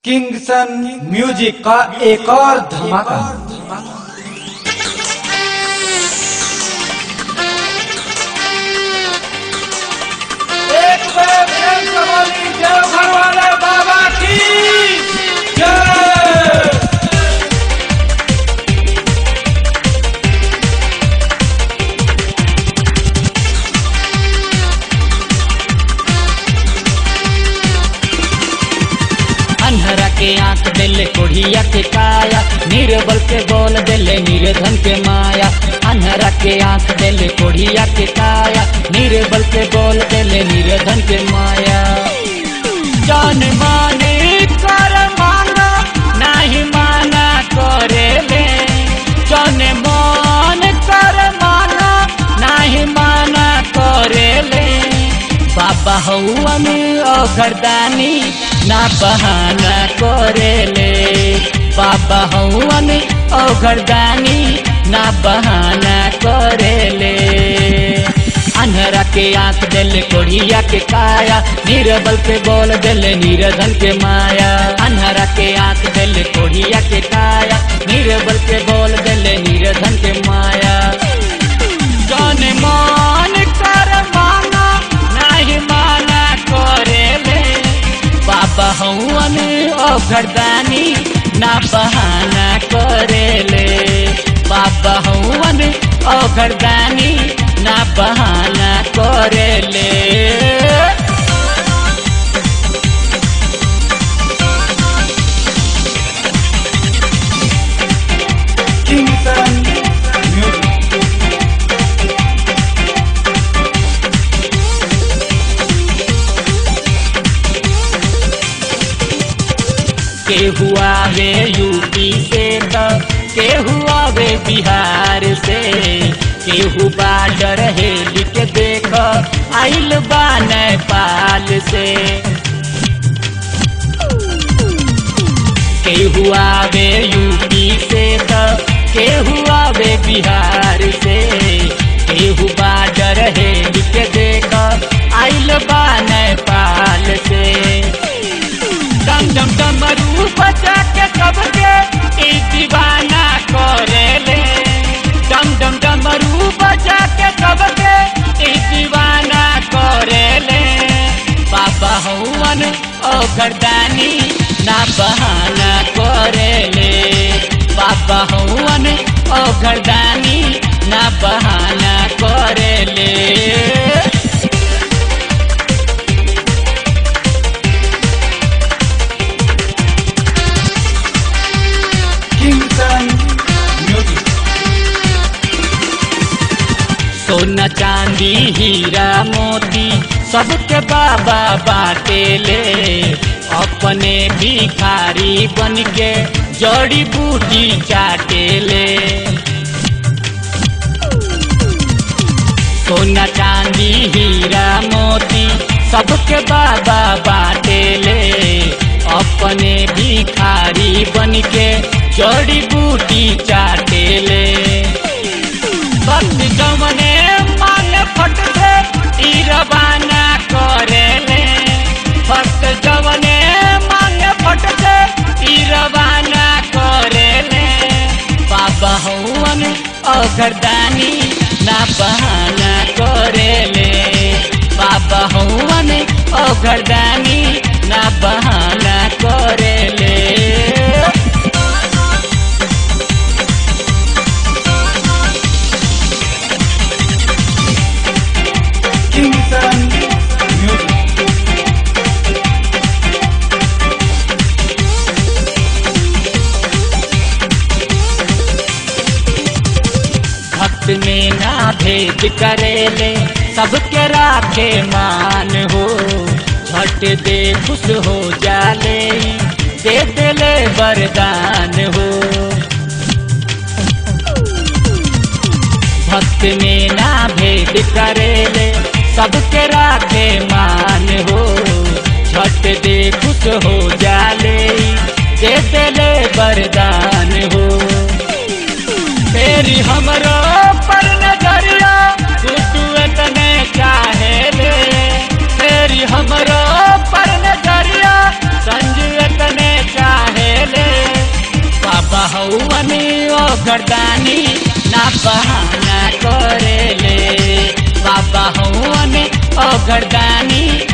किंगसन music का एक और धमाका एक बार प्रेम से बोली देवघर वाले बाबा की जय अन्हरा के आंख देले कोढ़िया के काया निर्बल के बोल देले निर्धन के माया अन्हरा के आंख देले कोढ़िया के काया निर्बल के बोल देले निर्धन के माया जान माने कर माना नहीं माना करे ले जान मान कर माना नहीं माना करे ले बाबा हौआ में अघरदानी ना बहाना करेले बाबा हौआ में अघरदानी ना बहाना करेले अन्हरा के आंख देले कोढ़िया के काया निर्बल के बोल देले निर्धन के माया अन्हरा के आंख देले कोढ़िया के काया निर्बल के बोल देले निर्धन के माया जान मान कर माना नहीं माना करेले बाबा हौवन अघरदानी ना बहाना करेले बाबा हौवन अघरदानी ना बहाना करेले किंगसन म्यूजिक केहू आवे यूपी से त केहू आवे बिहार से केहू बाडर हेली के देख आइल बा नेपाल से केहू आवे यूपी से त केहू आवे बिहार से केहू बाडर हेली के देख आइल बा नेपाल से डम डम डमरू बजा के सबके ई दीवाना करेले डम डम डमरू बजा के सबके ई दीवाना करेले बाबा हौवन ओ गर्दानी ना बहाना करेले बाबा हौवन ओ गर्दानी ना बहाना करेले किंगसन म्यूजिक सोना चांदी हीरा मोती सबके बाबा बाटे ले अपने भिखारी बन के जड़ी बूटी चाटे ले सोना चांदी हीरा मोती सबके बाबा बाटे ले अपने भिखारी बन के जड़ी बूटी चाटे ले भक्त जमने मांग फट से ई रवाना करेले भक्त जमने मांग फट से ई रवाना करेले बाबा हौवन अघरदानी ना बहाना करेले बाबा हौवन अघरदानी ना बहाना करेले किंगसन म्यूजिक भक्त में ना भेद करेले सबके राखे मान हो झट दे खुश हो जाले दे देले वरदान हो भक्त में ना भेद करेले सबके राखे मान हो झट दे खुश हो जाले दे देले वरदान हो तेरी हमरो पर नजरिया तू तू इतने चाहे ले तेरी हमरो पर नजरिया संजू इतने चाहे अघरदानी ना बहाना करेले बाबा हवन अघरदानी